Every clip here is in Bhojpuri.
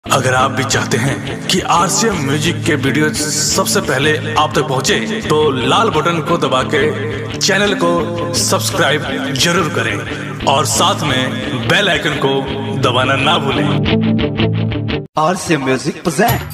अगर आप भी चाहते हैं कि आरसीएम म्यूजिक के वीडियो सबसे पहले आप तक पहुंचे, तो लाल बटन को दबा के चैनल को सब्सक्राइब जरूर करें और साथ में बेल आइकन को दबाना ना भूलें और से म्यूजिक present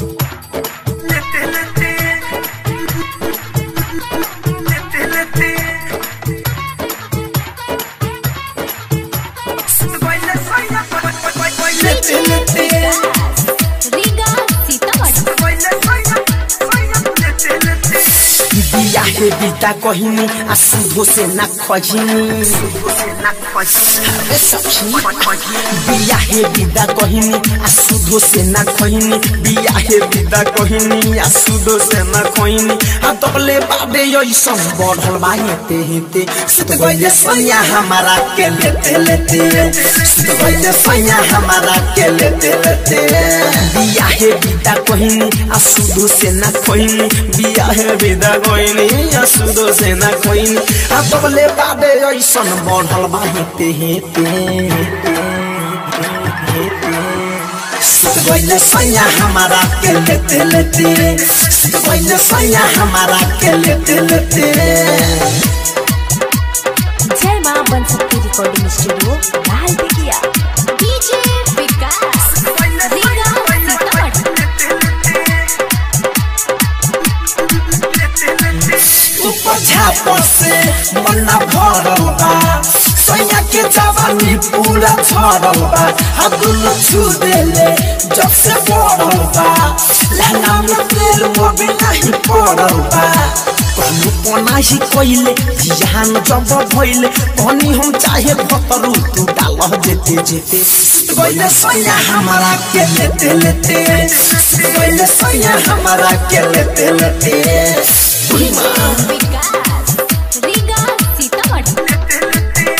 रीगा सीतामढ़ी बिया हे बिता कहिनी आ सुधो से ना खजिनी अरे सखी बिया हे बिदा कहिनी आ सुधो से ना खहिनी बिया हे बिदा कहिनी आ सुधो से ना खहिनी आ तबले बाबे ऐसन बढ़ल बा हेते हेते सुत गइले सैया हमारा के लेते लेते सुत गइले सैया हमारा के लेते लेते बिया हे बिदा कहिनी आ सुधो से ना खहिनी बिया हे बिदा कहिनी आ सुधो से ना खहिनी आ तबले बाबे ऐसन बढ़ल बा हेते हेते सुत गइले सैया हमारा के लेते लेते सुत गइले सैया हमारा के लेते लेते जय मां बन सकती रिकॉर्डिंग स्टूडियो लाल बिगिया डीजे विकास रीगा सीतामढ़ी ऊपर झापर से मन्ना भरल बा सैया के जवानी पूरा झरल बा अब्दुल छू देले जब से पड़ल बा लहंगा में तेल मोबी नहीं पड़ल बा कहलू पनाही कइले जिहान जब भइले कहनी हम चाहे भतरू तू डाल जेते जेते सुत गइले सैया हमारा के लेते लेते सुत गइले सैया हमारा के लेते लेते उही माँ विकास रीगा सीतामढ़ी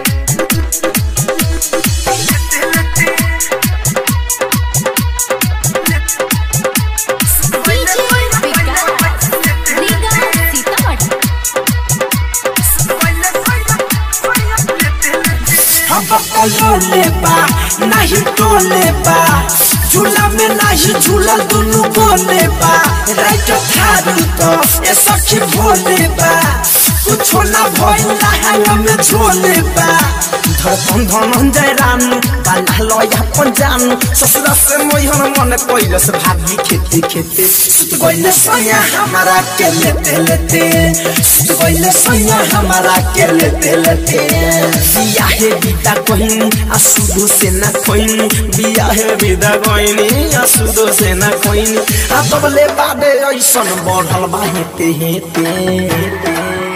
डीजे विकास रीगा सीतामढ़ी अब कलोले बा नहीं टोले बा झूला में नहीं झूला दोनों बोले बा राइट थारू तो ये सखी भोले बा कुछो ना भइला है में झोले बा धड़कन धन जय रानू बाला लया अपन जानू ससुरा से मोहन मन कोइले से भागी खेती खेती सुत गइले सैया हमारा के लेते लेते सुत गइले सैया हमारा के लेते लेते बिया हे बिदा कहिनी आ सुधो से ना खोइनी बिया हे बिदा कहिनी आ सुधो से ना खोइनी आ तबले बाबे ऐसन बढ़ल बा हेते हेते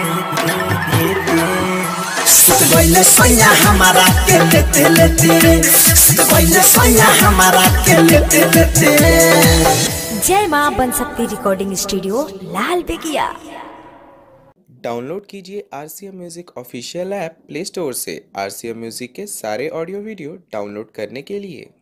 सुत गइले सैया हमारा के लेते लेते सुत गइले सैया हमारा के लेते लेते जय मां बन सकती रिकॉर्डिंग स्टूडियो लाल बिगिया डाउनलोड कीजिए R C M music official app play store से आर सी एम म्यूज़िक के सारे ऑडियो वीडियो डाउनलोड करने के लिए